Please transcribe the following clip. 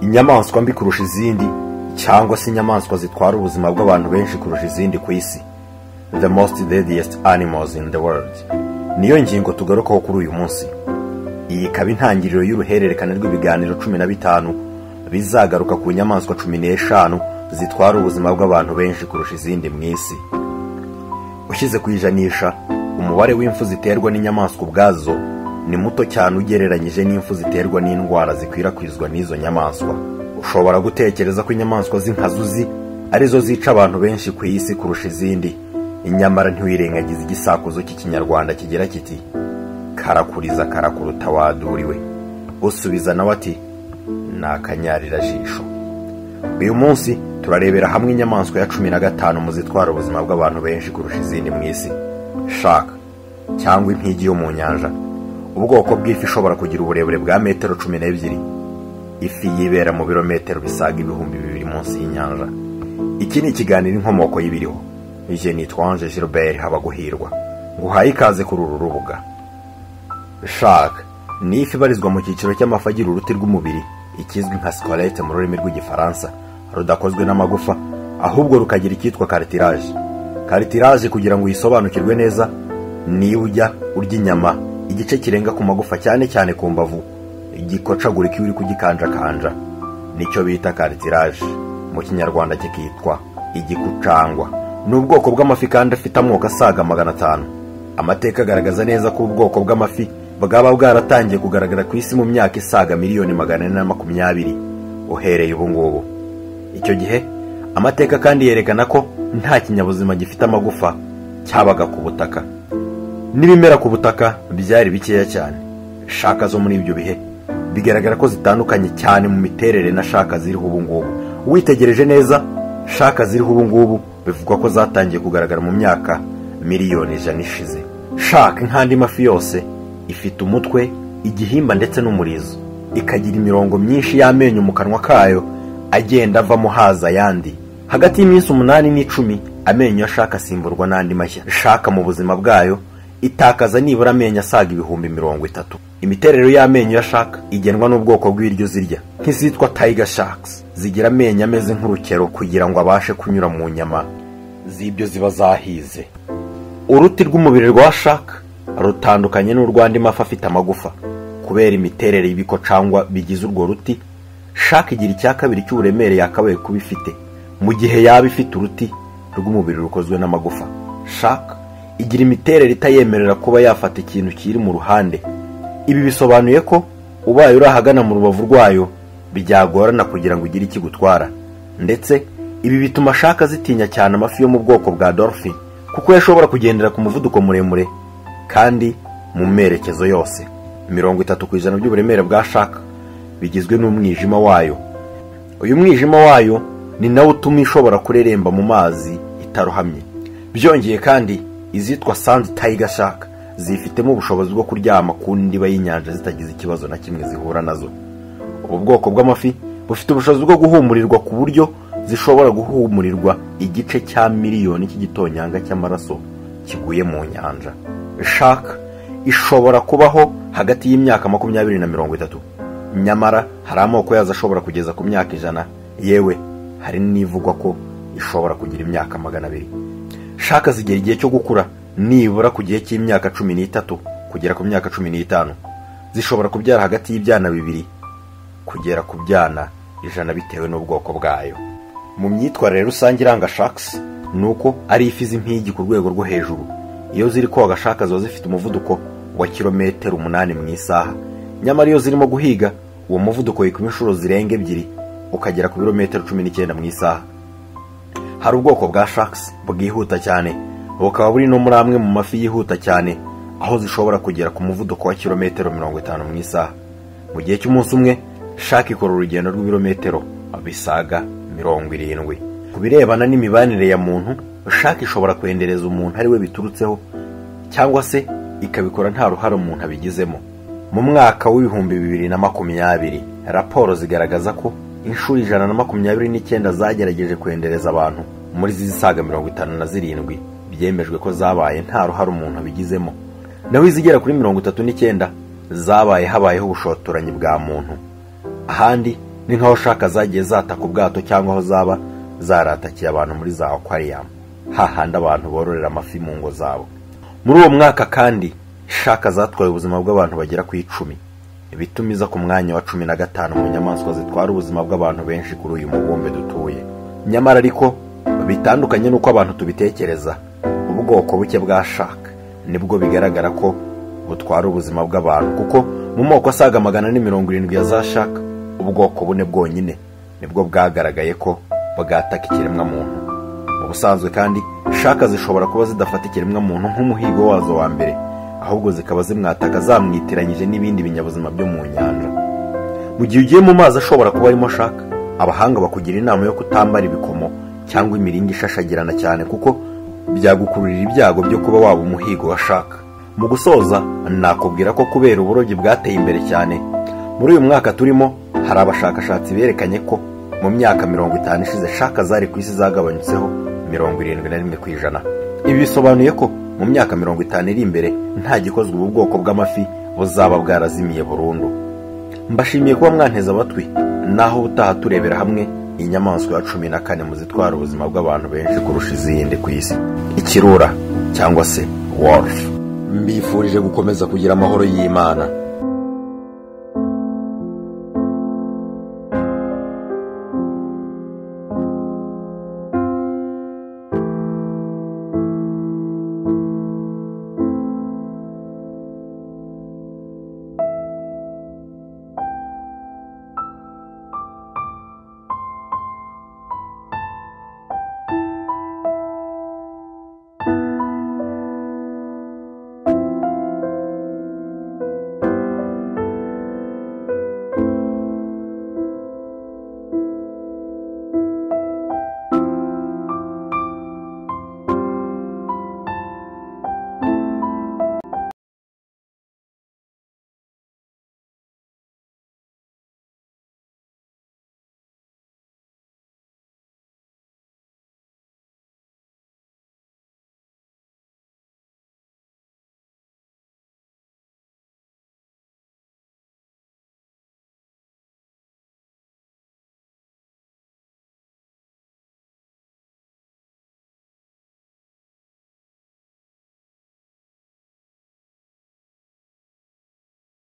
inyamaswa mbi kurusha izindi cyangwa se inyamaswa zitwara ubuzima bw'abantu benshi kurusha izindi ku isi the most deadliest animals in the world niyo ngingo tugarukaho kuri uyu munsi iyi ikaba intangiriro y'uruhererekane rw'ibiganiro cumi na bitanu bizagaruka ku nyamaswa cumi n'eshanu zitwara ubuzima bw'abantu benshi kurusha izindi mu isi ushyize ku ijanisha umubare w'imfu ziterwa n'inyamaswa ubwazo ni muto cyane ugereranyije n'imfu ziterwa n'indwara zikwirakwizwa n'izo nyamaswa ushobora gutekereza ko inyamaswa z'inkazuzi arizo zica abantu benshi ku isi kurusha izindi inyamara ntiwirengagize igisakuzo cy'ikinyarwanda kigira kiti karakuriza karakuruta waduriwe usubiza nawe ati ni akanyarira-jisho uyu munsi turarebera hamwe inyamaswa ya cumi na gatanu mu zitwara ubuzima bw'abantu benshi kurusha izindi mu isi shaka cyangwa impigi yo mu nyanja ubwoko bw'ifi ishobora kugira uburebure bwa metero cumi n'ebyiri ifi yibera mu birometero bisaga ibihumbi bibiri munsi y'inyanja iki ni ikiganiro inkomoko y'ibiriho ije nitwanje Gilbert habaguhirwa nguhaye ikaze kuri uru rubuga shaka ni ifi ibarizwa mu cyiciro cy'amafi agira uruti rw'umubiri ikizwi nka sikorete mu rurimi rw'igifaransa rudakozwe n'amagufa ahubwo rukagira icyitwa karitiraje karitiraje kugira ngo uyisobanukirwe neza niba ujya urya inyama igice kirenga ku magufa cyane cyane ku mbavu gikocagurika iyo uri kugikanjakanja nicyo bita karitiraje mu kinyarwanda kikitwa igikucangwa ni ubwoko bw'amafi kandi afite amoko asaga magana atanu amateka agaragaza neza ko ubwoko bw'amafi bwaba bwaratangiye kugaragara ku isi mu myaka isaga miliyoni magana ane na makumyabiri uhereye ubu ngubu icyo gihe amateka kandi yerekana ko nta kinyabuzima gifite amagufa cyabaga ku butaka n'ibimera ku butaka byari bikeya cyane shaka zo muri ibyo bihe bigaragara ko zitandukanye cyane mu miterere na shaka ziriho ubu ngubu witegereje neza shaka ziriho ubu ngubu bivugwa ko zatangiye kugaragara mu myaka miliyoni ijana ishize shaka nk'andi mafi yose ifite umutwe igihimba ndetse n'umurizo ikagira imirongo myinshi y'amenyo mu kanwa kayo agenda avamo haza ayandi hagati y'iminsi umunani n'icumi amenyo ashaka asimburwa n'andi mashya shaka mu buzima bwayo itakaza nibura amenyo asaga ibihumbi mirongo itatu imiterere y'amenyo y'ashaka igenwa n'ubwoko bw'ibiryo zirya nk'izitwa tiger sharks zigira amenyo ameze nk'urukero kugira ngo abashe kunyura mu nyama z'ibyo ziba zahize uruti rw'umubiri rwa shaka rutandukanye n'urw'andi mafi afite amagufa kubera imiterere y'ibiko cyangwa bigize urwo ruti shaka igira icya kabiri cy'uburemere yakabaye kuba ifite mu gihe yaba ifite uruti rw'umubiri rukozwe n'amagufa shaka igira imiterere itayemerera kuba yafata ikintu kiri mu ruhande ibi bisobanuye ko ubaye uri ahagana mu rubavu rwayo byagorana kugira ngo ugire ikigutwara ndetse ibi bituma ashaka zitinya cyane amafi yo mu bwoko bwa dolphin kuko yashobora kugendera ku muvuduko muremure kandi mu merekezo yose mirongo itatu ku ijana by'uburemere bwa shaka bigizwe n'umwijima wayo uyu mwijima wayo ni nawo utuma ishobora kureremba mu mazi itarohamye byongeye kandi izitwa sandi tayiga shaka zifitemo ubushobozi bwo kuryama ku ndiba y'inyanja zitagize ikibazo na kimwe zihura nazo ubu bwoko bw'amafi bufite ubushobozi bwo guhumurirwa ku buryo zishobora guhumurirwa igice cya miliyoni cy'igitonyanga cy'amaraso kiguye mu nyanja shaka ishobora kubaho hagati y'imyaka makumyabiri na mirongo itatu nyamara hari amoko yazo ashobora kugeza ku myaka ijana yewe hari n'ivugwa ko ishobora kugira imyaka magana abiri shaka zigera igihe cyo gukura nibura ku gihe cy'imyaka cumi n'itatu kugera ku myaka cumi n'itanu zishobora kubyara hagati y'ibyana bibiri kugera ku byana ijana bitewe n'ubwoko bwayo mu myitwarire rusange iranga shakisi ni uko ari ifi z'impigi ku rwego rwo hejuru iyo ziri koga shaka ziba zifite umuvuduko wa kilometero umunani mu isaha nyamara iyo zirimo guhiga uwo muvuduko wikoma inshuro zirenga ebyiri ukagera ku birometero cumi n'icyenda mu isaha hari ubwoko bwa shakisi bwihuta cyane bukaba buri no muri amwe mu mafi yihuta cyane aho zishobora kugera ku muvuduko wa kilometero mirongo itanu mu isaha mu gihe cy'umunsi umwe shaka ikora urugendo rw'ibirometero bisaga mirongo irindwi ku birebana n'imibanire ya muntu shaka ishobora kwendereza umuntu ari we biturutseho cyangwa se ikabikora nta ruhare umuntu abigizemo mu mwaka w'ibihumbi bibiri na makumyabiri raporo zigaragaza ko inshuro ijana na makumyabiri n'icyenda zagerageje kwendereza abantu muri zisaga mirongo itanu na zirindwi byemejwe ko zabaye nta ruhare umuntu abigizemo naho izigera kuri mirongo itatu n'icyenda zabaye habayeho ubushotoranyi bwa muntu ahandi ni nk'aho ushaka zagiye zataka ubwato cyangwa aho zaba zaratakiye abantu muri za akwariyamu hahandi abantu bororera amafi mu ngo zabo muri uwo mwaka kandi shaka zatwaye ubuzima bw'abantu bagera ku icumi ibituma iza ku mwanya wa cumi na gatanu mu nyamaswa zitwara ubuzima bw'abantu benshi kuri uyu mubumbe dutuye nyamara ariko bitandukanye n'uko abantu tubitekereza ubwoko buke bwa shaka nibwo bigaragara ko butwara ubuzima bw'abantu kuko mu moko asaga magana ni mirongo irindwi ya za shaka ubwoko bune bwonyine nibwo bwagaragaye ko bwataka ikiremwamuntu mu busanzwe kandi shaka zishobora kuba zidafata ikiremwamuntu nk'umuhigo wazo wa mbere ahubwo zikaba zimwataka zamwitiranyije n'ibindi binyabuzima byo mu nyanja mu gihe ugiye mu mazi ashobora kuba arimo ashaka abahanga bakugira inama yo kutambara ibikomo cyangwa imiringa ishashagirana cyane kuko byagukururira ibyago byo kuba waba umuhigo washaka mu gusoza nakubwira ko kubera uburobyi bwateye imbere cyane muri uyu mwaka turimo hari abashakashatsi berekanye ko mu myaka mirongo itanu ishize shaka zari ku isi zagabanyutseho mirongo irindwi na rimwe ku ijana ibi bisobanuye ko mu myaka mirongo itanu iri imbere nta gikozwe ubu bwoko bw'amafi buzaba bwarazimiye burundu mbashimiye kuba mwanteze amatwi naho ubutaha turebera hamwe inyamaswa ya cumi na kane mu zitwara ubuzima bw'abantu benshi kurusha izindi ku isi ikirura cyangwa se worufu mbifurije gukomeza kugira amahoro y'imana